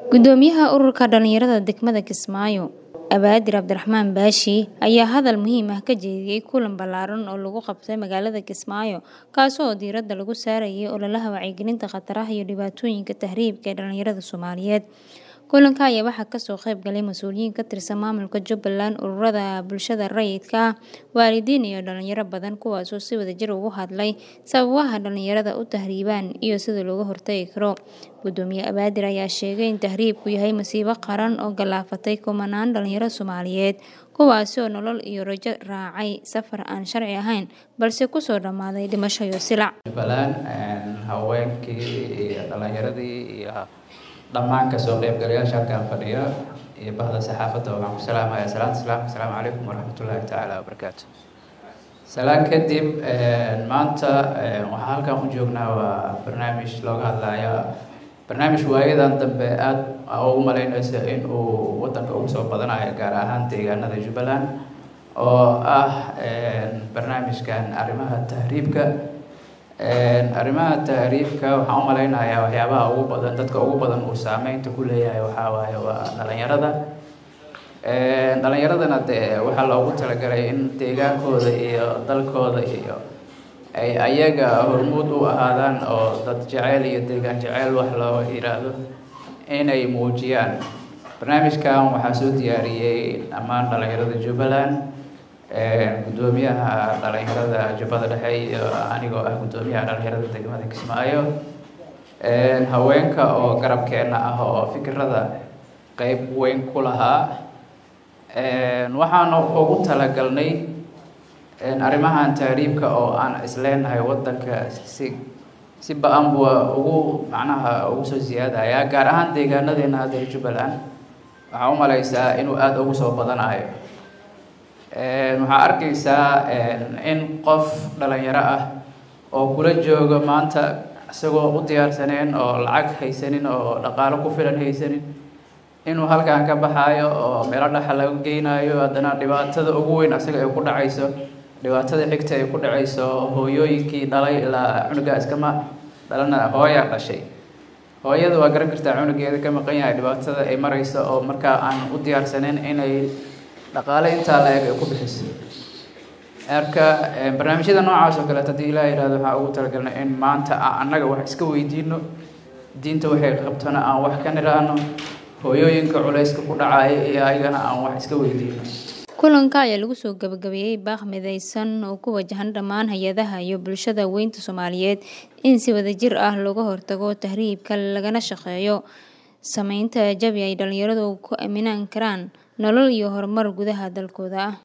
Gudoomiyaha Ururka Dhalinyarada Degmada Kismaayo, Abaadir Cabdiraxmaan Baashi ayaa hadal muhiim ah ka jeediyay kulan ballaaran oo lagu qabtay magaalada Kismaayo kaas oo diiradda lagu saarayay ololaha wacyigelinta khataraha iyo dhibaatooyinka tahriibka ee dhalinyarada Soomaaliyeed. Kulanka ayaa waxaa kasoo qayb galay mas'uuliyiin ka tirsan maamulka Jubbaland, ururada bulshada rayidka ah, waalidiin iyo dhalinyaro badan kuwaas oo si wadajir uga hadlay sababaha dhalinyarada u tahriibaan iyo sida looga hortagi karo. Gudoomiye Abaadir ayaa sheegay in tahriibku yahay masiibo qaran oo galaafatay kumanaan dhalinyaro Soomaaliyeed kuwaasi oo nolol iyo rajo raacay safar aan sharci ahayn balse kusoo dhammaaday dhimasho iyo silac. Jubbaland haweenkii iyo dhalinyaradii iyo dhammaan kasoo qaybgalayaasha halkan fadhiya iyo bahda saxaafadda waxaan ku salaamayaa salaanta islaamka asalaamu calaykum waraxmatullaahi tacaala wabarakaatu salaan kadib maanta waxaan halkan u joognaa waa barnaamij looga hadlaya barnaamij waayadan dambe aada ugu malaynaysa in uu wadanka ugu soo badanayo gaar ahaan deegaanada jubbaland oo ah barnaamijkan arrimaha tahriibka arrimaha tahriibka waxaan u malaynayaa waxyaabaha ugu badan dadka ugu badan uu saameynta ku leeyahay waxaa waaye waa dhalinyarada dhalinyaradana dee waxaa loogu talagalay in deegaankooda iyo dalkooda iyo ay ayaga hormuud u ahaadaan oo dad jeceyl iyo deegaan jeceyl wax loo yiraahdo inay muujiyaan barnaamijkan waxaa soo diyaariyey dhammaan dhalinyarada jubbaland gudoomiyaha dhalinyarada jubbada dhexe iyo anigoo ah gudoomiyaha dhalinyarada degmada kismaayo haweenka oo garabkeena ah oo fikirada qeyb weyn ku lahaa waxaana ugu talagalnay arrimahan tahriibka oo aan isleenahay wadanka si si ba-an bua ugu macnaha ugu soo siyaadaya gaar ahaan deegaanadeena hadda jubbaland waxaa u malaysaa inuu aada ugu soo badanayo waxaa arkaysaa in qof dhalinyaro ah oo kula jooga maanta isagoo u diyaarsaneen oo lacag haysanin oo dhaqaalo ku filan haysanin inuu halkan ka baxaayo oo meelo dhaxa laga geynayo haddana dhibaatada ugu weyn asaga ay ku dhacayso dhibaatada xigta ay ku dhacayso hooyooyinkii dhalay ilaa cunuga iskama dhalana hooyaa dhashay hooyada waa garan kartaa cunugeeda ka maqan yahay dhibaatada ay marayso oo markaa aan u diyaarsaneyn inay dhaqaale intaa la eg ay ku bixiso marka barnaamijyada noocaas oo kaleet haddii ilaah yihahdo waxaa ugu talagalnay in maanta annaga wax iska weydiino diinta waxay qabtona aan wax ka niraano hooyooyinka culayska ku dhacaya iyo ayagana aan wax iska weydiino kulanka ayaa lagu soo gabagabeeyey baaq midaysan oo ku wajahan dhammaan hay-adaha iyo bulshada weynta Soomaaliyeed in si wadajir ah looga hortago tahriibka lagana shaqeeyo sameynta jawi ay dhalinyaradu ku aaminaan karaan nolol iyo horumar gudaha dalkooda ah